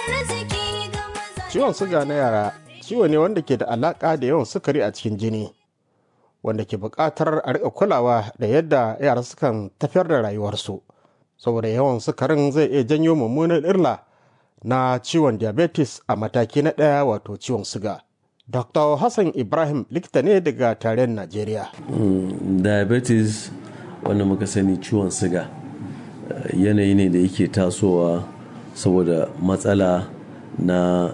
Ciwon suga na yara ciwo ne wanda ke da alaƙa da yawan sukari a cikin jini, wanda ke buƙatar a riƙa kulawa da yadda yara sukan tafiyar da rayuwarsu. Saboda yawan sukarin zai iya janyo mummunan illa na ciwon diabetes a mataki na ɗaya wato ciwon suga. Dr. Hassan Ibrahim likita ne daga tarayyar Najeriya. diabetes wanda muka sani ciwon siga yanayi ne da yake tasowa saboda matsala na